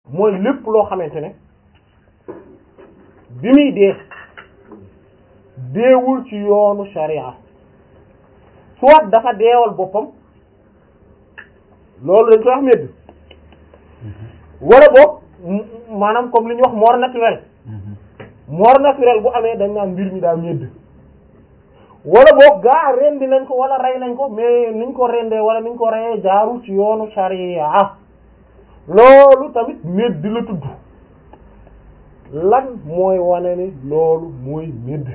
mooy lépp loo xamante ne bi muy dee deewul ci yoonu sharia soit dafa deewal boppam loolu dañ koy wax medd wala boog maanaam comme li ñuy wax mort naturel mort naturel bu amee dañ naan mbir mi daa medd wala boog gaa rendi nañ ko wala rey nañ ko mais niñ ko rendee wala niñ ko reyee jaaru ci yoonu sharia loolu tamit medd la tudd lan mooy wane ni loolu mooy medd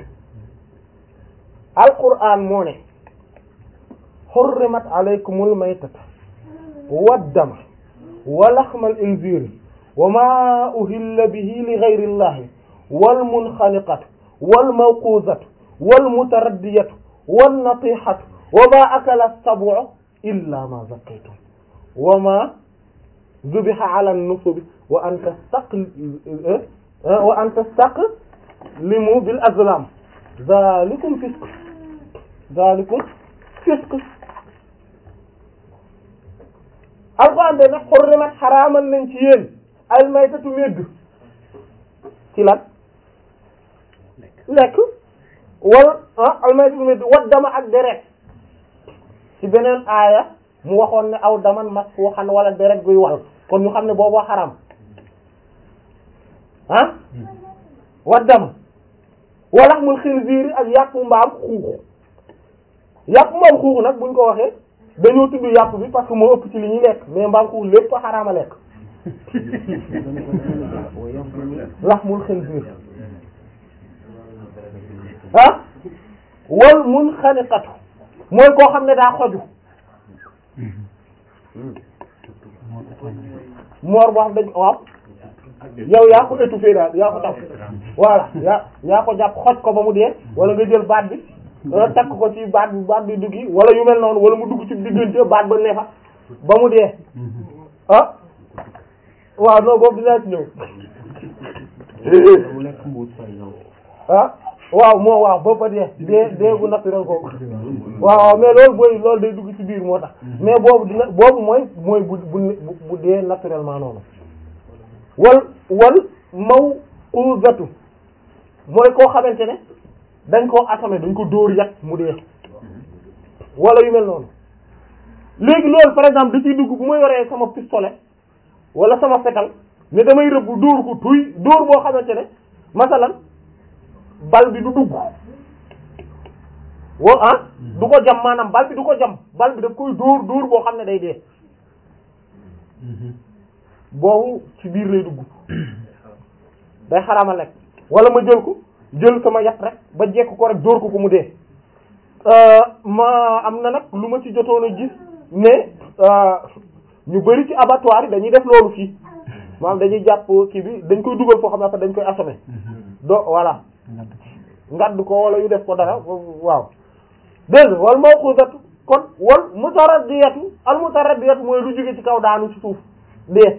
alquran moo ne xurrimat alaykumul maytata waddama wa laxmal inziri wa ma uhilla bihi li ghayri llahi wal munxaniqatu wal mawquzatu wal mutaraddiyatu wan natihatu wa ma akala sabu illa ma zakkaytum wa ma zubiha ala nusubi wa an tastaqi wa an tastaqlimu bil azlam zalikum fisq zalikum fisq alquran de nag xurrimat xaraamal nañ ci yéen al maytatu medd ci lan lekk wal ah al maytatu medd wat dama ak deret ci beneen aaya mu waxoon ne aw daman masfuxan wala deret guy wal kon ñu xam ne boobu xaram ah wat dama walaxmul xinziir ak yàpp mbaam xuux yàpp mbaam xuux nag buñ ko waxee dañoo tudd yàpp bi parce que moo ëpp ci li ñuy lekk mais mbaam xuux lépp a xaraama lekk laxmul xinziir ah wal munxaniqatu mooy koo xam ne daa xoju moor boo xam dañ waaw yow yaa ko étouffé daal yaa ko tax voilà yaa yaa ko jàpp xoj ko ba mu dee wala nga jël baat bi wala takk ko ci baat bi baat bi duggi wala yu mel noonu wala mu dugg ci diggante baat ba neefa ba mu dee ah waaw non boobu dinaa ci ñëw ah waaw moo waaw ba ba dee dee dee gu naturel ko waaw waaw mais loolu booy loolu day dugg ci biir moo tax mais boobu dina boobu mooy mooy bu bu bu dee naturellement noonu wal wal mawquzatu mooy koo xamante ne dañ koo assommé dañ ko dóor yat mu dee wala yu mel noonu léegi loolu par exemple da ciy dugg bu ma yoree sama pistolet wala sama fetal ne damay rëbb dóor ko tuy dóor boo xamante ne masalan bal bi du dugg wo ah du ko jam maanaam bal bi du ko jam bal bi daf koy dóor dóor boo xam ne day dee boobu ci biir lay dugg day xaraama lekk wala ma jël ko jël sama yat rek ba jekk ko rek dóor ko ko mu dee ma am na nag lu ma ci jotoon a gis ne ñu bari ci abattoir yi dañuy def loolu fii maanaam dañuy jàpp kii bi dañ koy dugal foo xam ne dañ koy assommer do voilà ngadd ko wala yu def ko dara waaw dégg nga wal mawquzatu kon wal mutaraddiyatu al mutaraddiyatu mooy lu jóge ci kaw daanu ci suuf dee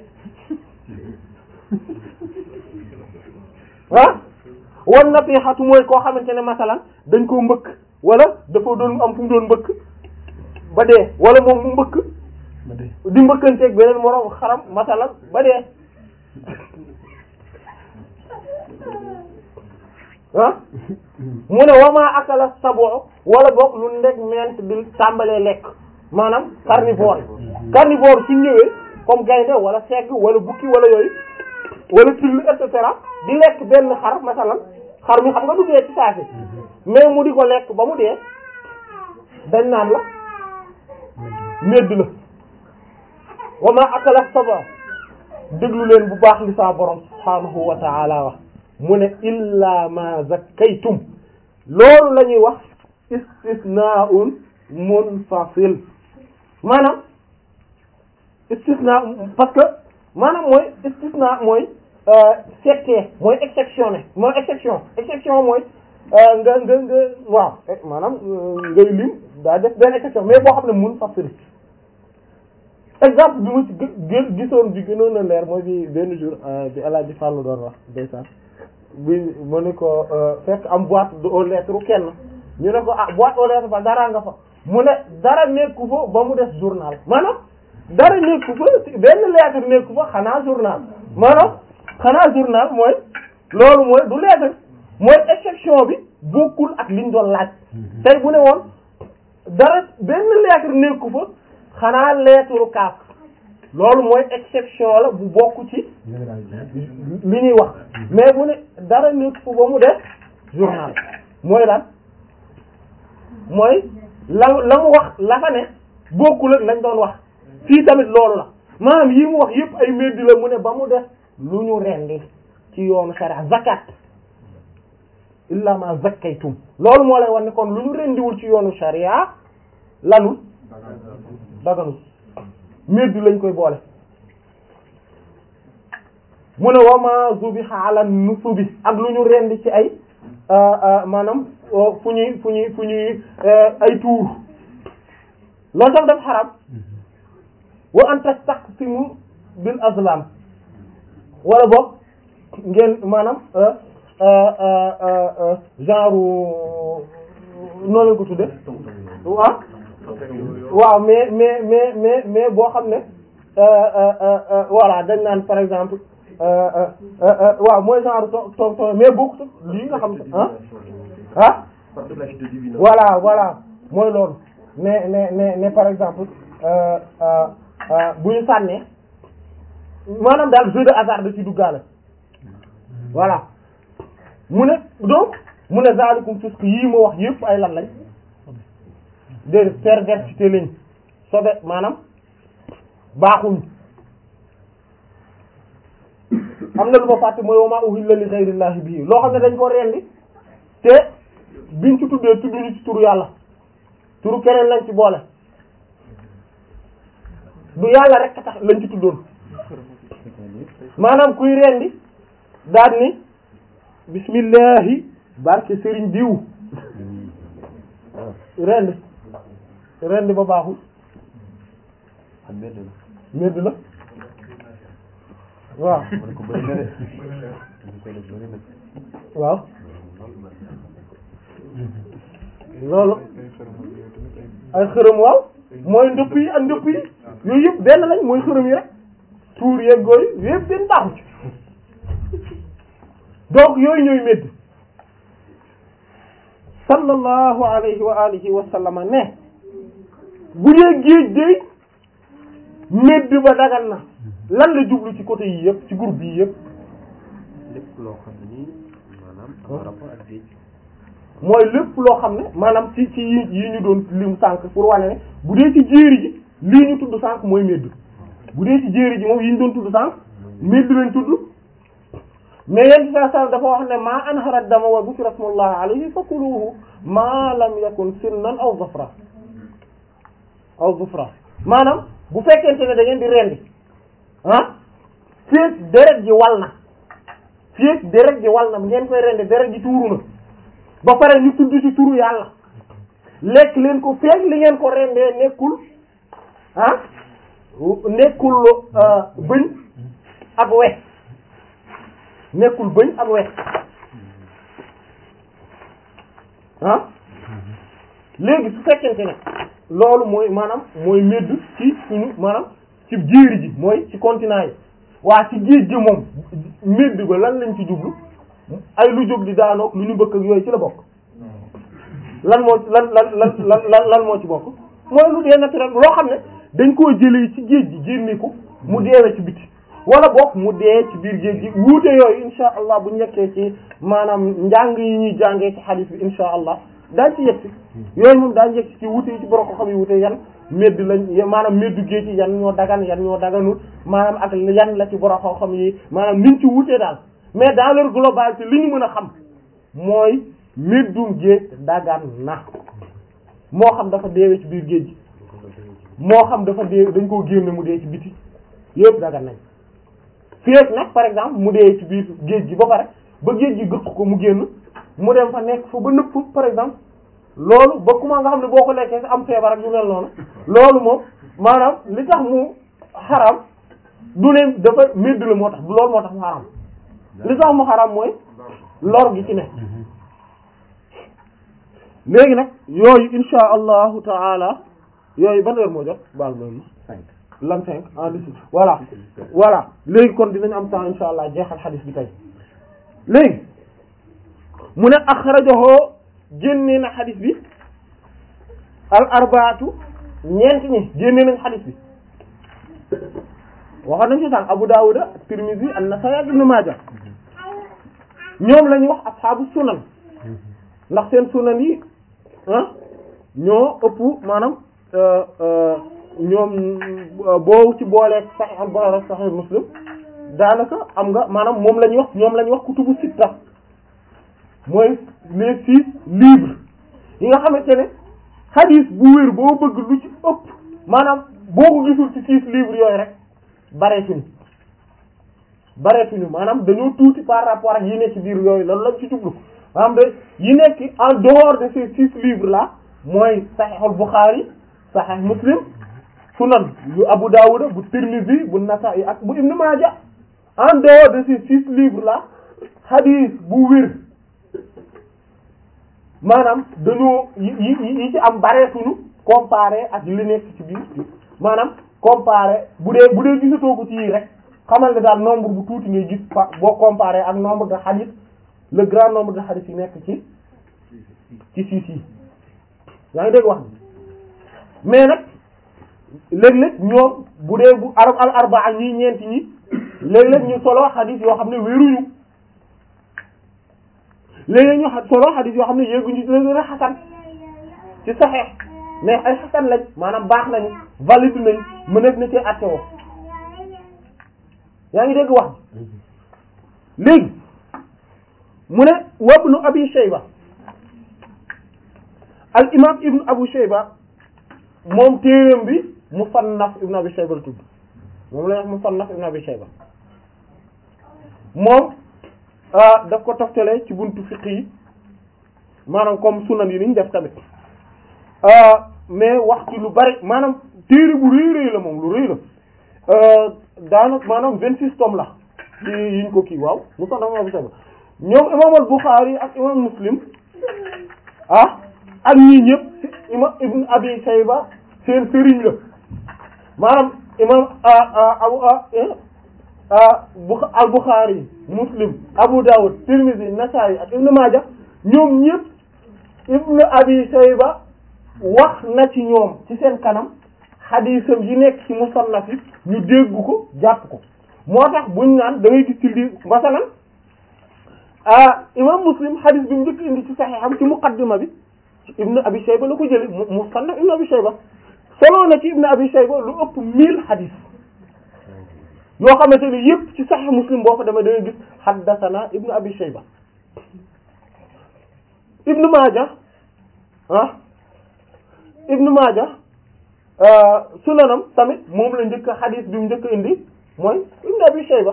ah wan natihatu mooy koo xamante ne masalan dañ koo mbëkk wala dafa doon am fu mu doon mbëkk ba dee wala moom mu mbëkk di mbëkkanteeg beneen moroom xaram masalan ba dee ah mu ne wama akala sabo wala boog lu ndeg ment di tàmbalee lekk maanaam carnivore carnivore suñ ñëwee comme gaynde wala segg wala bukki wala yooyu wala till et cetera di lekk benn xar masalan xar mi xam nga du dee ci saasi mais mu di ko lekk ba mu dee dañ naan la medd la wama akala sabo déglu leen bu baax li saa borom subhaanahu wa ta'ala wax mu ne illa ma zakkaytum loolu la ñuy wax istisnaa'un munfasil maanaam istisna parce que maanaam mooy istisna mooy settee mooy exceptionné mooy exception exception mooy nga nga nga waaw maanaam ngay lim daa def benn exception mais boo xam ne munfasil exemple bi ma ci gë gisoon bi gënoon a leer mooy bi benn jour bi El Hadj Fallou doon wax ndeysaan bi mu ne ko fekk am boîte aux lettres kenn ñu ne ko ah boîte aux lettres ba dara nga fa mu ne dara nekku fa ba mu des journal maanaam dara nekku fa benn lettre nekku fa xanaa journal maanaam xanaa journal mooy loolu mooy du lettre mooy exception bi bokkul ak liñ doon laaj tey bu ne woon dara benn lettre nekku fa xanaa lettre kaaf loolu mooy exception la bu bokk ci li ñuy wax mais bu ne dara nekku fa ba mu def journal mooy lan mooy la la mu wax la fa ne bokkul ak lañ doon wax fii tamit loolu la maanaam yi mu wax yëpp ay meddi la mu ne ba mu def lu ñu rendi ci yoonu sharia zakat illa ma zakkaytum loolu moo lay wan ne kon lu ñu rendiwul ci yoonu sharia lanul daganul meddi lañ koy boole mu ne wa ma zubiha ala nusubi ak lu ñu rendi ci ay maanaam fu ñuy fu ñuy fu ñuy ay tuur loolu tam daf xaram wa an tastaqsimu bil azlam wala boog ngeen maanaam genre noonu lañ ko tudde ah waaw mais mais mais mais mais boo xam ne voilà dañ naan par exemple waaw mooy genre to to to mais bokkut lii nga xam ne ah ah voilà voilà mooy loolu mais mais mais mais par exemple bu ñu sànnee maanaam daal jeu de hasard da ci duggaale voilà mu ne donc mu ne zalikum fisq yii ma wax yëpp ay lan lañ déedéet perversité lañ sobe maanaam baaxuñ am na lu ma fàtte mooy wama uhilla li ghayrillahi bihi loo xam ne dañ ko rendi te biñ ci tuddee tudduñu ci turu yàlla turu keneen lañ ci boole du yàlla rek tax lañ ci tuddoon maanaam kuy rendi daal ni bismillahi barke sëriñ diw rendi rendi ba baaxul medd la waaw waaw loolu ay xërëm waaw mooy ndëpp yi ak ndëpp yi yooyu yëpp benn lañ mooy xërëm yi rek tuur yeeg gooyu yëpp benn baaxu ci donc yooyu ñooy medd sallallahu alayhi wa alihi wa sallama ne bu dee géej day medd ba dagan na lan la jublu ci côté yi yëpp ci groupe yi yëpp lépp loo xam ne nii maanaam am rapport ak géej mooy lépp loo xam ne maanaam ci ci yi yi ñu doon lim sànq pour wane ne bu dee ci jéeri ji lii ñu tudd sànq mooy medd bu dee ci jéeri ji moom yi ñu doon tudd sànq medd lañ tudd mais yéen saa saa dafa wax ne maa anhara dama wa dhukira ismullahi alayhi fakuluhu ma lam yakun sinnan aw zafra aw zufra maanaam bu fekkente ne da ngeen di rendi ah feek deret ji wal na feek deret ji wal na ngeen koy rendi deret ji tuuru na ba pare ñu tudd ci turu yàlla lekk leen ko feek li ngeen ko rendee nekkul ah nekkul bëñ ak wex nekkul bëñ ak wex ah léegi su fekkente ne loolu mooy maanaam mooy medd ci suñu maanaam ci jéeri ji mooy ci continent yi waa ci géej gi moom medd ba lan lañ ci jublu ay lu jóg di daanoog lu ñu bëgg ak yooyu ci la bokk lan moo lan lan lan lan lan moo ci bokk mooy lu dee naturel loo xam ne dañ koo jëlee ci géej gi génne ko mu deewee ci biti wala bokk mu dee ci biir géej gi wuute yooyu insha allah bu nekkee ci maanaam njàng yi ñuy jàngee ci hadith bi insha allah daañ ci yegsi yooyu moom daañ yegsi ci wuute yi ci borom ko xam yi wuute yan medd lañ maanaam meddu géej yi yan ñoo dagan yan ñoo daganul maanaam ak yan la ci borom ko xam yi maanaam niñ ci wuute daal mais dans leur globalité li ñu mën a xam mooy meddum géej dagan na moo xam dafa deewee ci biir géej gi moo xam dafa dee dañ koo génne mu dee ci biti yëpp dagan nañ féeg nag par exemple mu dee ci biir géej gi ba pare ba géej gi gëq ko mu génn mu dem fa nekk fa ba nëpp par exemple loolu ba kuma nga xam ne boo ko lekkee sa am feebar ak yu mel noonu loolu moom maanaam li tax mu xaram du ne dafa medd la moo tax du loolu moo tax mu xaram li tax mu xaram mooy lor gi ci ne léegi nag yooyu insha allahu taala yooyu ban heure moo jot baal loolu cinq lan cinq en dix voilà voilà léegi kon dinañ am temps insha allah jeexal xadis bi tey léegi mu ne axrajahu génne na xadis bi al arbaatu ñeent ñi génne nañ xadis bi waxoon nañ ci sànq Abu Dawuda Tirmidhi an-Nasa'i ak Ibn Maaja ñoom la ñuy wax ashaabu sunan ndax seen sunan yi ah ñoo ëpp maanaam ñoom boo ci booleeg Sahih al-Bukhari Sahih Muslim daanaka am nga maanaam moom la ñuy wax ñoom la ñuy wax kutubu sitta mooy les six livres yi nga xamante ne hadith bu wér boo bëgg lu ci ëpp maanaam boo ko gisul ci six livres yooyu rek bareetuñu bareetuñu maanaam dañoo tuuti par rapport ak yi nekk ci biir yooyu loolu lañ ci jublu maanaam de yi nekk en dehors de ces six livres là mooy Sahihul Bukhari Sahih Muslim sunan yu Abu Dawud bu Tirmidhi bu Nasa'i ak bu Ibn Majah en dehors de ces six livres là hadith bu wér maanaam dañoo yi yi yi ci am bareetuñu comparé ak li nekk ci biir maanaam comparé bu dee bu dee gisatoo ko ci yii rek xamal ne daal nombre bu tuuti ngay gis fa boo comparé ak nombre de hadith le grand nombre de hadith yi nekk ci ci siis yi yaa ngi dégg wax mais nag léeg-léeg ñoom bu dee bu arab al arbaa ñii ñeenti ñi léeg-léeg ñu solo hadith yoo xam ne wéruñu léeg-léeg ñu solo hadith yoo xam ne yéeguñu ci léeg-léeg xasan ci saxeex mais ay xasan lañ maanaam baax nañu valide nañ mënees na ci àtte woo yaa ngi dégg wax léegi mu ne wabnu abi shayba al imam ibnu abu shayba moom téereem bi musannaf ibnu abi shayba la tudd moom la wax musannaf ibnu abi shayba moom daf ko toftale ci buntu fiqh yi maanaam comme sunan yi niñ def tamit mais wax ci lu bari maanaam téere bu rëy rëy la moom lu rëy la daanaka maanaam vingt six tomes la ci yiñ ko kii waaw musannaf ibnu abi shayba ñoom imam al Bukhari ak imam Muslim ah ak ñii ñëpp imam ibn abi shayba seen sëriñ la maanaam imam abu al Bukhari Muslim Abu Dawud Tirmidhi Nasa'i ak Ibn Majah ñoom ñëpp ibn abi shayba wax na ci ñoom ci seen kanam xadiisam yi nekk ci musannaf yi ñu dégg ko jàpp ko moo tax buñ naan da ngay gis ci lii masalan ah imam Muslim xadiis bi mu njëkk indi ci saxiixam ci muqaddima bi ibn abi shayba la ko jëlee mu musannaf ibn abi shayba solo na ci ibn abi shayba lu ëpp mille xadis yoo xamante ni yëpp ci sahih muslim boo fa demee da ngay gis haddathana ibn abi shayba ibn maaja ah ibn maaja sunanam tamit moom la njëkk xadis bi mu njëkk indi mooy ibn abi shayba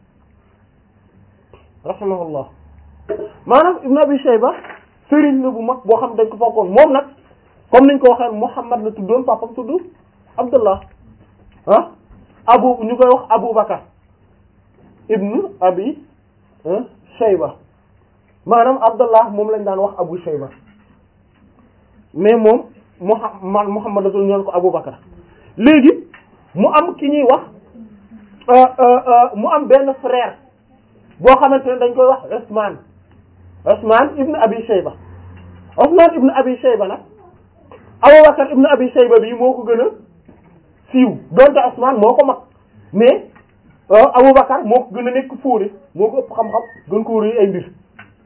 rahimahullah maanaam ibn abi shayba sëriñ la bu mag boo xam dañ ko fokkoon moom nag comme niñ ko waxee Muhammad la tuddoon papam tudd Abdullah ah abu ñu koy wax Abu Bakar ibnu abi Shayba maanaam Abdullah moom lañ daan wax Abu Shayba mais moom Muhammad Muhammad la tudd ñoon ko Abu Bakar léegi mu am ki ñuy wax mu am benn frère boo xamante ne dañ koy wax Usman Usman ibn Abi Shayba Usman ibn Abi Shayba nag Abubakar ibn Abi Shayba bi moo ko gën a siiw donte Usman moo ko mag mais Abubakar moo ko gën a nekk fóore moo ko ëpp xam-xam gën ko rëy ay mbir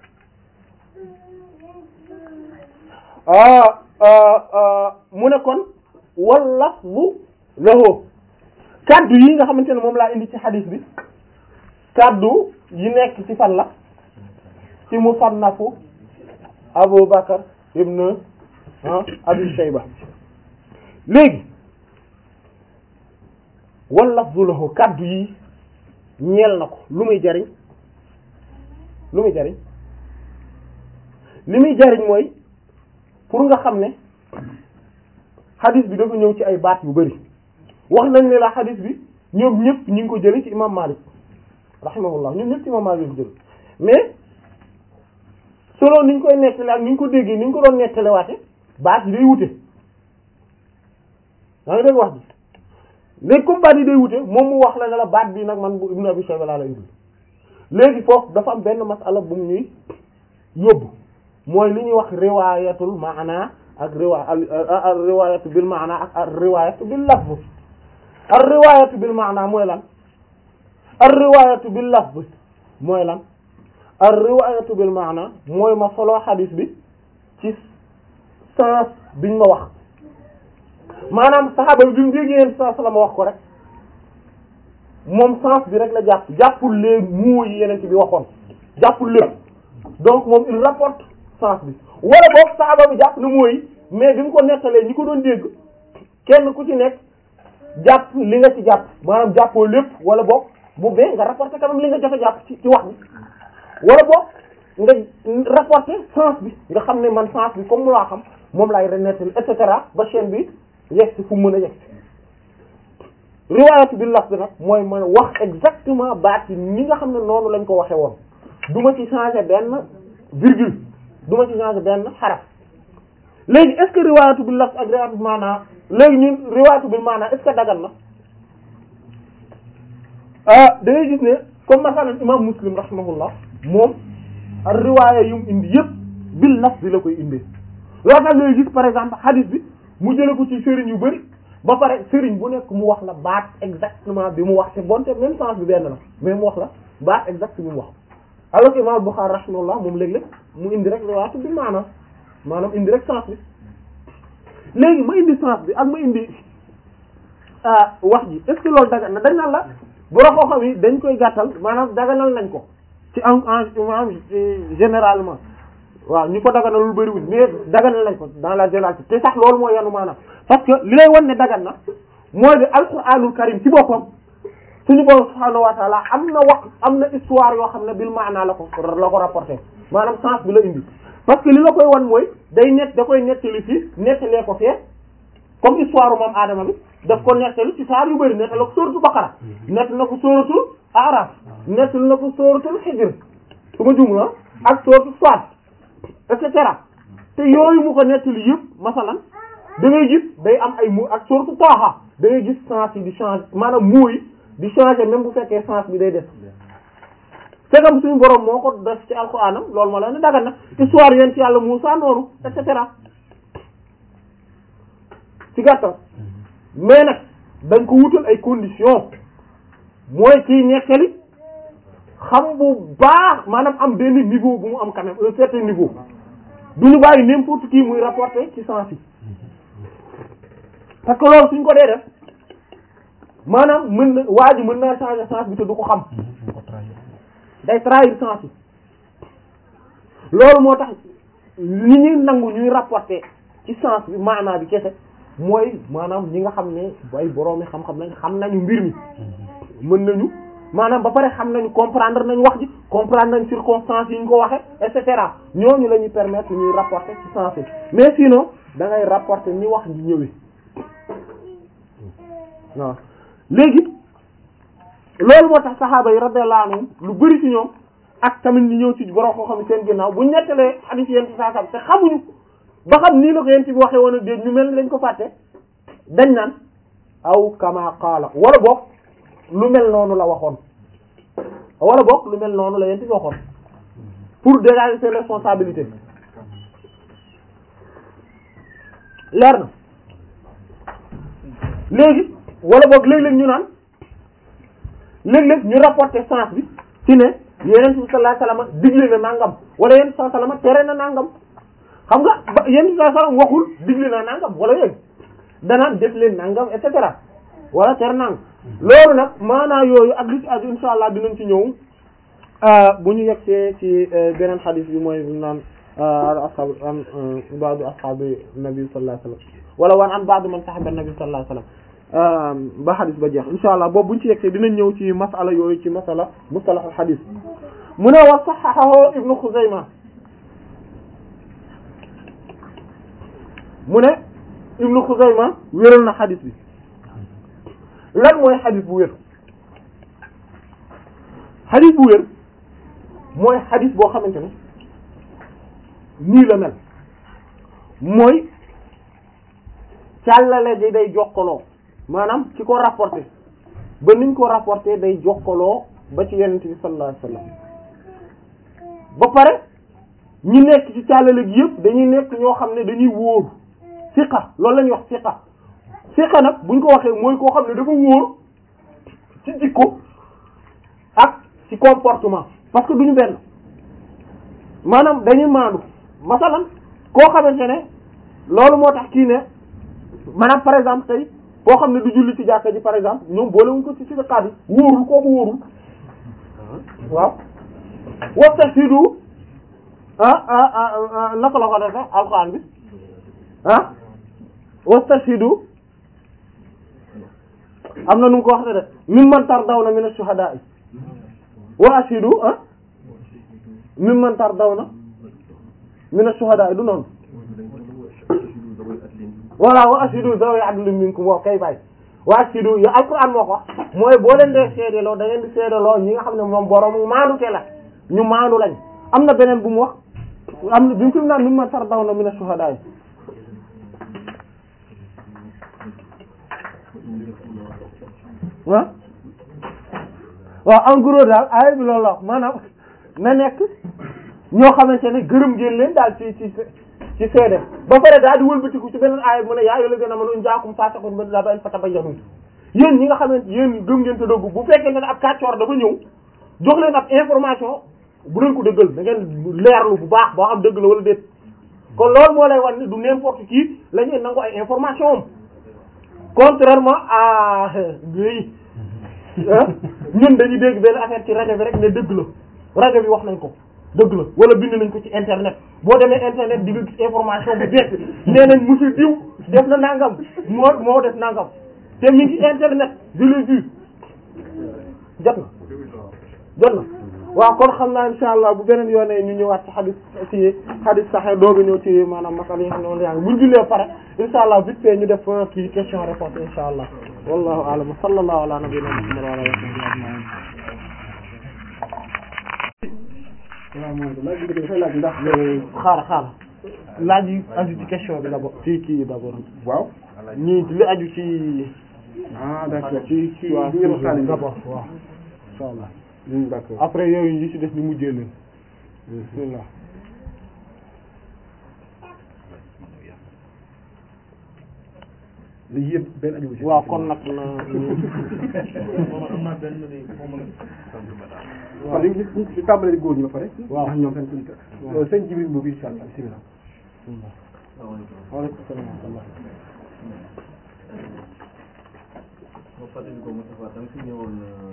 mu ne kon wala bu lahu kaddu yi nga xamante ne moom laa indi ci hadith bi kaddu yi nekk ci fan la ci musannafu Abu Bakar ibn Abi Shayba léegi wal lafzu lahu kaddu yi ñeel na ko lu muy jariñ lu muy jariñ li muy jariñ mooy pour nga xam ne hadith bi dafa ñëw ci ay baat yu bari wax nañ ne la hadith bi ñoom ñëpp ñu ngi ko jëlee ci imam Malik rahimahullah ñoom ñëpp ci imam Malik ko jël mais selon niñ koy nettale ak niñ ko déggee niñ ko doon nettale waate baat yi day wute yaa ngi dégg wax bi léegi comme baat yi day wute moom mu wax la ne la baat bii nag man bu Ibn Abi Shayba laa la indi léegi foofu dafa am benn masala bu mu ñuy yóbbu mooy li ñuy wax riwaayatul maana ak riwa al riwaayatu bil maana ak al riwaayatu bil lafz al riwaayatu bil maana mooy lan al riwaayatu bil lafz mooy lan al riwaayatu bil maana mooy ma solo xadiis bi ci sens biñ ma wax maanaam saxaaba bi bi mu déggee yéen sens la ma wax ko rek moom sens bi rek la jàpp jàppul les mots yi yeneen ci bi waxoon jàppul lépp donc moom il rapporte sens bi wala boog saxaaba bi jàpp na mots yi mais bi mu ko nettalee ñi ko doon dégg kenn ku ci nekk jàpp li nga ci jàpp maanaam jàppoo lépp wala boog bu bee nga rapporté quand même li nga jot a jàpp ci ci wax bi wala boog nga rapporté sens bi nga xam ne man sens bi comme mu laa xam moom laay renettali et cetera ba chaîne bi yegg si fu mu mën a yegg si riwaayatu bi lafz nag mooy man wax exactement baat yi ni nga xam ne noonu lañ ko waxee woon du ma ci changer benn virgule du ma ci changer benn xaraf léegi est-ce que riwaayatu bi lafz ak riwaayatu bi maanaa léegi ñun riwaayatu bi maanaa est-ce que dagan na ah da ngay gis ne comme masalan imam muslim rahimahullah moom ak riwaaya yu mu indi yëpp bil lafz bi la koy indee loolu tax ngay gis par exemple hadith bi mu jële ko ci sëriñ yu bari ba pare sëriñ bu nekk mu wax la baat exactement bi mu wax te bonte même sens bi benn la mais mu wax la baat exact bi mu wax alors que imam Bukhari rahimahullah moom léeg-léeg mu indi rek riwaayatu bi maanaam maanaam indi rek sens bi léegi ma indi sens bi ak ma indi wax ji est-ce que loolu dagan na dañ naan la borom koo xam yi dañ koy gàttal maanaam daganal nañ ko ci en en généralement waaw ñu ko daganal lu bariwul mais daganal nañ ko dans la généralité te sax loolu mooy yanu maanaam parce que li lay wan ne dagan na mooy de alquranul karim ci boppam suñu borom subhaanahu wa taala am na wax am na histoire yoo xam ne bil maanaa la ko la ko rapporté maanaam sens bi la indi parce que li la koy wan mooy day net da koy nettali fii nettalee ko fee comme histoire moom aadama bi daf ko nettali ci saar yu bëri nettali ko sóoratu baqara nett na ko sóoratul araf nettali na ko sóoratul xijr su ma jum la ak sóoratu Saad et cetera te yooyu mu ko nettali yëpp masalan da ngay gis day am ay mu ak sóoratu Taaha da ngay gis sens yi di changer maanaam mooy di changer même bu fekkee sens bi day def fekam suñu borom moo ko def ci alxuraanam loolu moo la ne dagan na histoire yéen ci yàlla Muusaa noonu et cetera ci gàttal mais nag dañ ko wutal ay conditions mooy kiy nekkali xam bu baax maanaam am benn niveau bu mu am quand même un certain niveau du ñu bàyyi n'importe qui muy rapporter ci sens yi parce que loolu suñ ko dee def maanaam mën na waa ji mën naa changer sens bi te du ko xam day trahir sens yi loolu moo tax li ñuy nangu ñuy rapporter ci sens bi maanaa bi kese mooy maanaam ñi nga xam ne ay boroomi xam-xam nañ xam nañu mbir mi mën nañu maanaam ba pare xam nañu comprendre nañ wax ji comprendre nañ circonstances yi ñu ko waxe et cetera ñooñu la ñuy permettre ñuy rapporter ci sens yi mais sinon da ngay rapporter ni wax ji ñëwee waaw léegi loolu moo tax saxaaba yi radiyallahu anhum lu bari ci ñoom ak tamit ñu ñëw ci borom koo xam ne seen ginnaaw bu ñu nettalee hadith yéen ci saa te xamuñu ba xam nii la ko yéen ci waxee woon a déet ñu mel ni dañ ko fàtte dañ naan aw kama qaala wala boog lu mel noonu la waxoon wala boog lu mel noonu la yéen ci waxoon pour dégager ses responsabilités leer na léegi wala boog léeg-léeg ñu naan léeg-léeg ñu rapporter sens bi ci ne yeneen bi sallallahu alayhi wasallam digle na nangam wala yeneen sallallahu alayhi wasallam tere na nangam xam nga ba yeneen sallallahu alayhi wasallam waxul digle na nangam wala yooyu danaan def leen nangam et cetera wala tere nangam loolu nag maanaa yooyu ak li ci aju insha allah dinañ ci ñëw bu ñu yegsee ci beneen xadis bi mooy naan ashab an ba'du ashabi nabi sallallahu alayhi wasallam wala wan an ba'du man sahaba nabi sallallahu alayhi wasallam ba xadis ba jeex insha allah boobu buñ ci yegsee dinañ ñëw ci masala yooyu ci masala mustalah al xadis mu ne wa saxaxahu ibnu Xuzayma mu ne ibnu Xuzayma wéral na xadis bi lan mooy xadis bu wér xadis bu wér mooy xadis boo xamante ne nii la mel mooy càllale ji day jokkaloo maanaam ci ko rapporté ba niñ ko rapporté day jokkaloo ba ci yenente bi sallallahu alayhi wasallam ba pare ñi nekk ci càllale gi yëpp dañuy nekk ñoo xam ne dañuy wóor siqa loolu la ñuy wax siqa siqa nag buñ ko waxee mooy koo xam ne dafa wóor ci jikko ak ci comportement parce que duñu benn maanaam dañuy maandu masalan koo xamante ne loolu moo tax kii ne maanaam par exemple tey koo xam ne du julli ci jàkka ji par exemple ñoom boolewuñ ko ci ci siqaat yi wóorul kooku wóorul waaw wastashhidu ah ah ah naka la ko def alxuraan bi ah wastashhidu am na nu mu ko waxee de mimman tardawna mina shuhada'i wa ashhidu ah mimman tardawna mina shuhada'i du noonu voilà wa ashhidu zawi adlin minkum waaw kay bàyyi wa ashhidu ya alquran moo ko wax mooy boo leen dee seedeloo da ngeen di seedeloo ñi nga xam ne moom borom maandu te la ñu maandu lañ am na beneen bu mu wax am na bi mu fi mu naan mimman tardawna mina shuhada'i ah waaw en gros daal aaya bi loolu la wax maanaam na nekk ñoo xamante ne gërëm ngeen leen daal ci ci ci seede ba pare daal di wëlbatiku ci beneen aaya bi mu ne yaa ayyuhal lazina amanu in jaakum faasiqun bi naba'in fatabayyanu yéen ñi nga xamante yéen gëm ngeen te dëggu bu fekkente ne ab kàccoor dafa ñëw jox leen ab information bu leen ko dëggal da ngeen leerlu bu baax boo xam dëgg la wala déet kon loolu moo lay wan ne du n'importe qui la ñuy nangu ay information am contrairement à lii ñun dañuy dégg benn affaire ci rajo bi rek ne dëgg la rajo bi wax nañ ko dëgg la wala bind nañ ko ci internet boo demee internet di nga gis information bu bees nee nañ monsieur diw def na nangam moo moo def nangam te mi ngi internet je l'ai vu jot na jot na waaw kon xam naa insha allah bu beneen yoonee ñu ñëwaat ci xadis ci xadis saxe dooga ñëw ci maanaam masal yi nga xam ne moom yaa ngi buñ jullee pare insha allah vite fait ñu def kii question réponse insha allah wallahu a'lam sallallahu ala nabiyyina muhammad wa ala alihi wa sahbihi waaw mooy laaj bi dafay laaj ndax xaara xaara laaj yi aju ci question bi d'abord ci kii d'abord waaw ñii li aju ci ah d'accord ci ci waaw bi ngeen waxtaanee d'abord waaw insha allah Hmm, d'accord après yooyu yi ci def ni mujjee leen bismillah léegi yëpp benn aju ci waaw kon nag na kon léegi ñu ci tàmbalee góor ñi ba pare Waaw. ndax ñoom seen politique Waaw. sëñ Jibril boobu insha Allah bismillah waaleykum salaam wa rahmatullah moo fàttali ko Moustapha da nga fi ñëwoon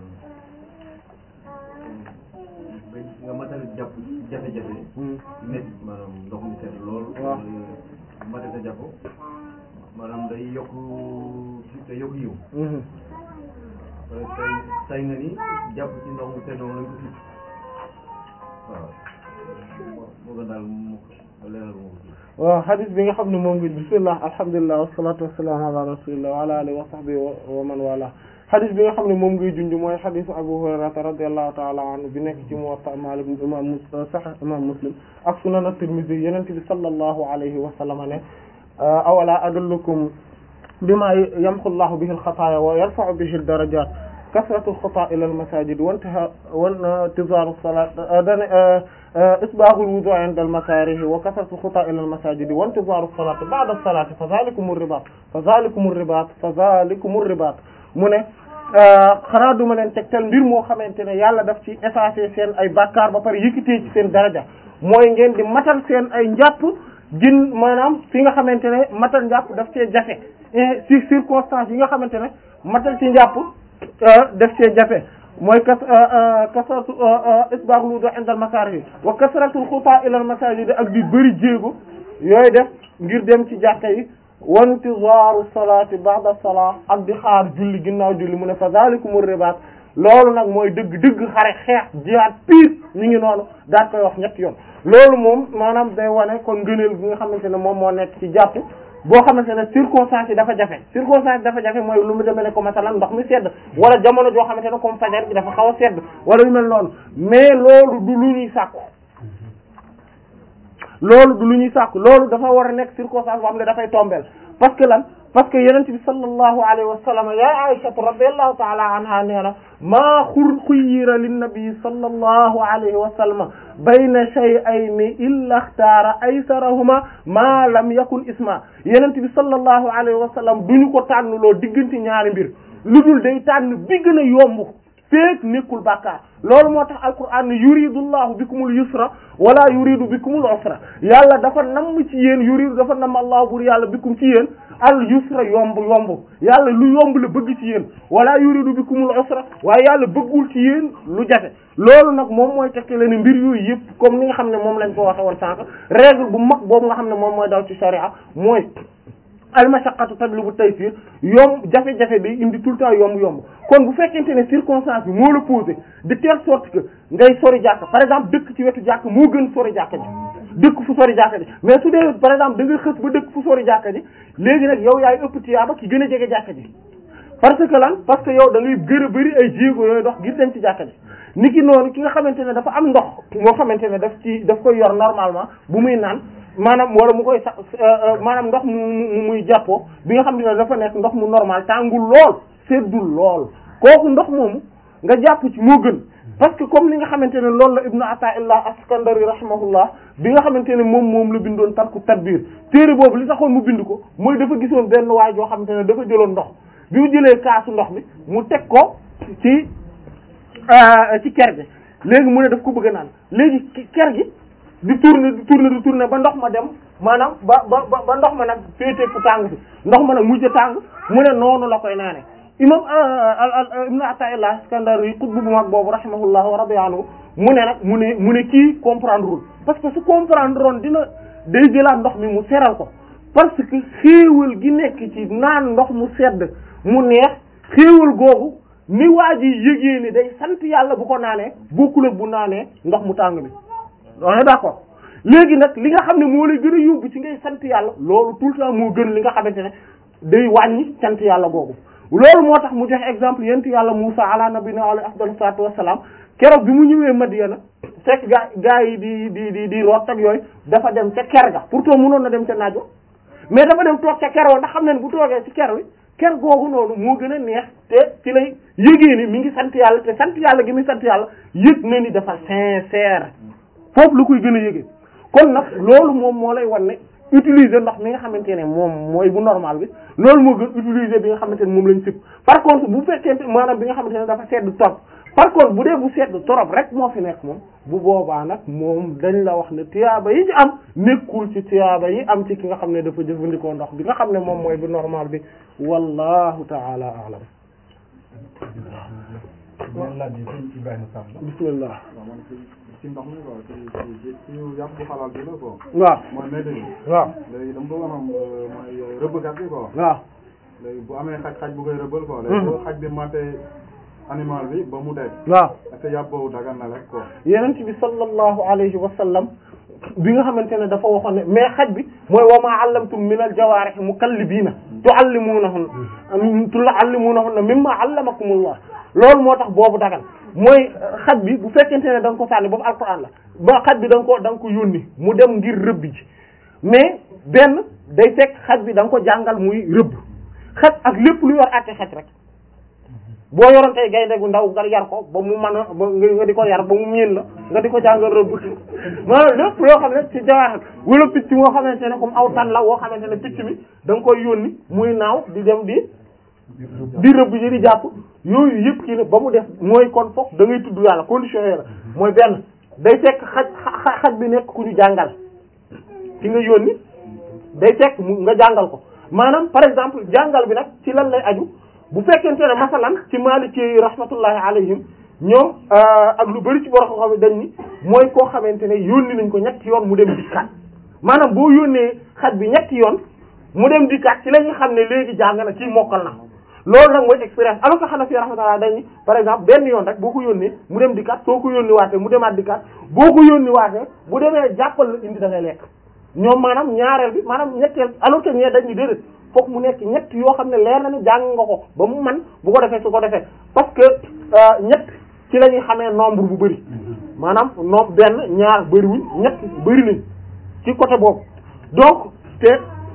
ba nga matal jàpp jafe-jafe métti maanaam ndox mi sedd lool Waaw. matal sa jàpp maanaam day yokk day yokk yiw Mhm. après tey tey nga ni jàpp ci ndox mu sedd moom lañ ko fit waaw moo moo gën daal mu leeral moo ko ci waaw hadith bi nga xam ne moom ngi bismillah alhamdulilah wassalatu wassalamu ala rasulillah wa ala alihi wa sahbihi wa wa man wala hadith bi nga xam ne moom ngay junj mooy hadith Abu Hurayrata radiyallahu ta'ala anhu bi nekk ci Muwatta Malik imam Mus- Sahih imam Muslim ak Sunan at-Tirmidhi Yonent bi sallallahu alayhi wa sallam ne awala adullukum bima yamhu Allahu bihi al-khataaya wa yarfa'u bihi ad-darajaat kasratu al-khutaa ila al-masaajid wa intihaa wa intizaaru as-salaat isbaahu al-wudu' 'inda al-makaarih wa kasratu al-khutaa ila al-masaajid wa intizaaru as-salaat ba'da as-salaat fa dhaalikum ar-ribaat fa dhaalikum ar-ribaat fa dhaalikum ar-ribaat mu ne xanaa duma leen tegtal mbir moo xamante ne yàlla daf ci effacer seen ay bàkkaar ba pare yëkkatee ci seen daraja mooy ngeen di matal seen ay njàpp gin maanaam fi nga xamante ne matal njàpp daf cee jafe et ci circonstances yi nga xamante ne matal ci njàpp daf cee jafe mooy kas kasratu isbaaxul wudu inda al makaarih wa kasratul xutaa ila al masaajid ak di bëri jéego yooyu def ngir dem ci jàkka yi wa intizaaru salaati ba'da salaat ak di xaar julli ginnaaw julli mu ne fa zaalikumur ribaat loolu nag mooy dëgg dëgg xare xeex jihaad piir ñu ngi noonu daal koy wax ñetti yoon loolu moom maanaam day wane kon ngëneel gi nga xamante ne moom moo nekk ci jàpp boo xamante ne circonstance yi dafa jafe circonstance yi dafa jafe mooy lu mu demee ne ko masalan ndox mi sedd wala jamono joo xamante ne comme fajar bi dafa xaw a sedd wala lu mel noonu mais loolu du lu ñuy sàkku loolu du lu ñuy sàkku loolu dafa war a nekk circonstance boo xam ne dafay tombeel parce que lan parce que yenent bi sallallahu alayhi wa sallam ya Aisha radiyallahu ta'ala anha nee na maa xur xuyyira linnabi sallallahu alayhi wa sallam bayna shay'ayni illa ikhtara aysarahuma ma lam yakun isma yenent bi sallallahu alayhi wa sallam duñu ko tànnloo diggante ñaari mbir lu dul day tànn bi gën a yomb feek nekkul bàkkaar loolu moo tax alquran ne yuridullahu bikumul yusra wala yuridu bikumul usra yàlla dafa namm ci yéen yuridu dafa namm allahu bur yàlla bikum ci yéen al yusra yomb yomb yàlla lu yomb la bëgg ci yéen wala yuridu bikumul usra waaye yàlla bëggul ci yéen lu jafe loolu nag moom mooy tekki la ne mbir yooyu yëpp comme ni nga xam ne moom lañ ko waxe woon sànq règle bu mag boobu nga xam ne moom mooy daw ci sharia mooy almashaqqatu tajlibu taysir yomb jafe-jafe bi indi tout le temps yomb yomb kon bu fekkente ne circonstance bi moo la posé de telle sorte que ngay sori jàkk par exemple dëkk ci wetu jàkk moo gën sori jàkka ji dëkk fu sori jàkka ji mais su dee par exemple da nga xës ba dëkk fu sori jàkka ji léegi nag yow yaay ëpp tiyaaba ki gën a jege jàkka ji parce que lan parce que yow da ngay gën a bëri ay jéego yooyu dox ngir dem ci jàkka ji ni ki noonu ki nga xamante ne dafa am ndox moo xamante ne daf ci daf koy yor normalement bu muy naan maanaam wala mu koy sax maanaam ndox mu mu muy jàppoo bi nga xam ne dafa nekk ndox mu normal tàngul lool seddul lool kooku ndox moomu nga jàpp ci moo gën parce que comme li nga xamante ne loolu la ibnu Ata'illah Askandari rahimahullah bi nga xamante ne moom moom la bindoon tarku tadbir téere boobu li taxoon mu bind ko mooy dafa gisoon benn waay joo xamante ne dafa jëloon ndox bi mu jëlee kaasu ndox mi mu teg ko ci ci ker gi léegi mu ne daf ko bëgg a naan léegi ker gi di tourner di tourner di tourner ba ndox ma dem maanaam ba ba ba ndox ma nag féete fu tàng fi ndox ma nag mujj tàng mu ne noonu la koy naane imam ibn Ata'illah Iskandari xutbu bu mag boobu rahimahullah wa radiya anhu mu ne nag mu ne mu ne kii comprendre wul parce que su comprendre woon dina day jëlaat ndox mi mu seral ko parce que xéewal gi nekk ci naan ndox mu sedd mu neex xéewal googu ni waa ji yëgee ni day sant yàlla bu ko naanee bokkul ak bu naanee ndox mu tàng bi on est d'accord léegi nag li nga xam ne moo lay gën a yóbbu ci ngay sant yàlla loolu tout le temps moo gën li nga xamante ne day wàññi sant yàlla googu loolu moo tax mu joxe exemple yent yàlla Musa ala nabina alayhi afdalu salaatu wassalaam keroog bi mu ñëwee Madiana fekk gaa gaa yi di di di di root ak yooyu dafa dem ca ker ga pourtant mënoon na dem ca naaj mais dafa dem toog ca ker wa ndax xam ne bu toogee ci ker wi ker googu noonu moo gën a neex te ci lay yëgee ni mi ngi sant yàlla te sant yàlla gi muy sant yàlla yëg na ni dafa sincère foofu lu koy gën a yëgee kon nag loolu moom moo lay wan ne utiliser ndox mi nga xamante ne moom mooy bu normal bi loolu moo gën utiliser bi nga xamante ne moom lañ sib par contre bu fekkee maanaam bi nga xamante ne dafa sedd trop par contre bu dee bu sedd trop rek moo fi nekk moom bu boobaa nag moom dañ la wax ne tiyaaba yi ci am nekkul ci tiyaaba yi am ci ki nga xam ne dafa jëfandikoo ndox bi nga xam ne moom mooy bu normal bi wallahu ta'ala a'lam ñeen laaj yi sëñ Ibrahima Samb bismillah waaw man ci ci ndox mi quoi ci ci ci yàpp bu xalaal bi la quoi waaw mooy météo bi waaw léegi dama bëgg a xam mooy rëbbkat bi quoi waaw léegi bu amee xaj xaj bu koy rëbbal quoi léegi bu xaj bi matee animal bi ba mu dee waaw est-ce que yàpp boobu dagan na rek quoi yenent bi sallallahu alayhi wa sallam bi nga xamante ne dafa waxoon ne mais xaj bi mooy wa ma allamtum min al jawaarih mukallibiina tuallimuunahunna tuallimuunahunna mimma allamakumullah loolu moo tax boobu dagan mooy xaj bi bu fekkente ne da nga ko sànni boobu alquran la ba xaj bi da nga ko da nga ko yónni mu dem ngir rëbbi ji mais benn day fekk xaj bi da nga ko jàngal muy rëbb xaj ak lépp lu yor àtte xaj rek boo yoroon tey gaynde gu ndaw nga yar ko ba mu mën a ba nga di ko yar ba mu miin la nga di ko jàngal rëbb maanaam lépp loo xam ne ci jawaaxal wala picc moo xamante ne comme aw tan la woo xamante ne picc mi da nga koy yónni muy naaw di dem di di rëbb ji di jàpp yooyu yëpp kii ne ba mu def mooy kon foog da ngay tudd yàlla condition yooyu la mooy benn day fekk xaj xaj bi nekk ku ñu jàngal ki nga yónni day fekk mu nga jàngal ko maanaam par exemple jàngal bi nag ci lan lay aju bu fekkente ne masalan ci maliki yi rahmatullahi alayhim ñoom ak lu bari ci borom xam dañ ni mooy koo xamante ne yónni nañ ko ñetti yoon mu dem dikkaat maanaam boo yónnee xaj bi ñetti yoon mu dem dikkaat ci la ñu xam ne léegi jàng na kii mokkal na loolu nag mooy expérience alors que Hanafi rahmatullah dañ ni par exemple benn yoon rek boo ko yónnee mu dem dikkaat soo ko yónni waatee mu demaat dikkaat boo ko yónni waatee bu demee jàppal la indi da ngay lekk ñoom maanaam ñaareel bi maanaam ñetteel alors que ñee dañ ni déedéet fokk mu nekk ñett yoo xam ne leer na ni jàng nga ko ba mu man bu ko defee su ko defee parce que ñett ci la ñuy xamee nombre bu bëri maanaam nombre benn ñaar bëriwuñ ñett bëri nañ ci côté boobu donc te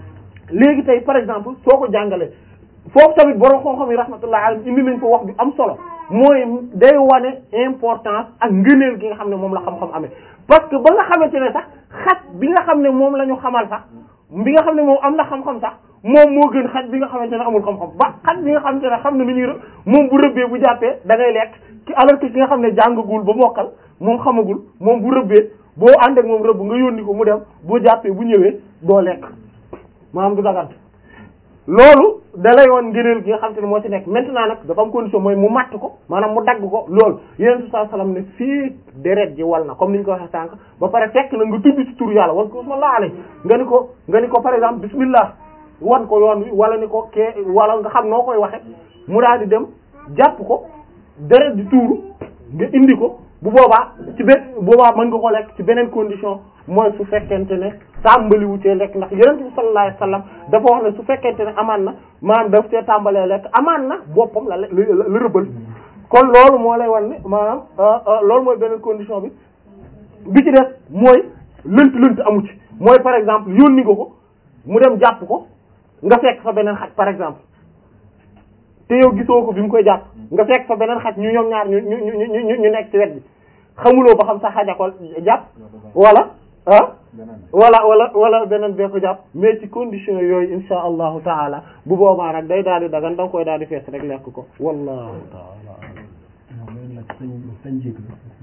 léegi tey par exemple soo ko jàngalee foofu tamit borom xam-xam yi rahmatullah alayhi indi nañ ko wax bi am solo mooy day wane importance ak ngëneel gi nga xam ne moom la xam-xam amee parce que ba nga xamante ne sax xaj bi nga xam ne moom la ñu xamal sax bi nga xam ne moom am na xam-xam sax moom moo gën xaj bi nga xamante ne amul xam-xam ba xaj bi nga xamante ne xam na nu ñuy rë moom bu rëbbee bu jàppee da ngay lekk ki alors que ki nga xam ne jàngagul ba mokkal moom xamagul moom bu rëbbee boo ànd ak moom rëbb nga yónni ko mu dem boo jàppee bu ñëwee doo lekk maanaam du dagan loolu da lay woon ngëneel gi nga xam te ne moo ci nekk maintenant nag dafa am condition mooy mu matt ko maanaam mu dagg ko loolu yonent bi sallallahu alayhi wasallam ne fii deret ji wal na comme ni ñu ko waxee sànq ba pare fekk na nga tudd ci turu yàlla wan ko sallallahu alayhi nga ni ko nga ni ko par exemple bismillah wan ko yoon wi wala ni ko kee wala nga xam noo koy waxe mu daal di dem jàpp ko deret di tuuru nga indi ko bu boobaa ci benn boobaa mën nga ko lekk ci beneen condition mooy su fekkente ne tàmbali wu cee lekk ndax yonent bi sallallahu alayhi wasallam dafa wax ne su fekkente ne amaan na maanaam daf cee tàmbalee lekk amaan na boppam la la la rëbbal kon loolu moo lay wan ne maanaam loolu mooy beneen condition bi bi ci def mooy lënt lënt amu ci mooy par exemple yónni nga ko mu dem jàpp ko nga fekk fa beneen xaj par exemple te yow gisoo ko bi mu koy jàpp nga fekk fa beneen xaj ñu ñoom ñaar ñu ñu ñu ñu ñu nekk ci wet bi xamuloo ba xam sa xaja ko jàpp wala ah wala wala wala beneen bee ko jàpp mais ci condition yooyu insha allahu taala bu boobaa nag day daal di dagan da nga koy daal di fees rek lekk ko wallahu taala waaw loolu nag sañ sañ jégalu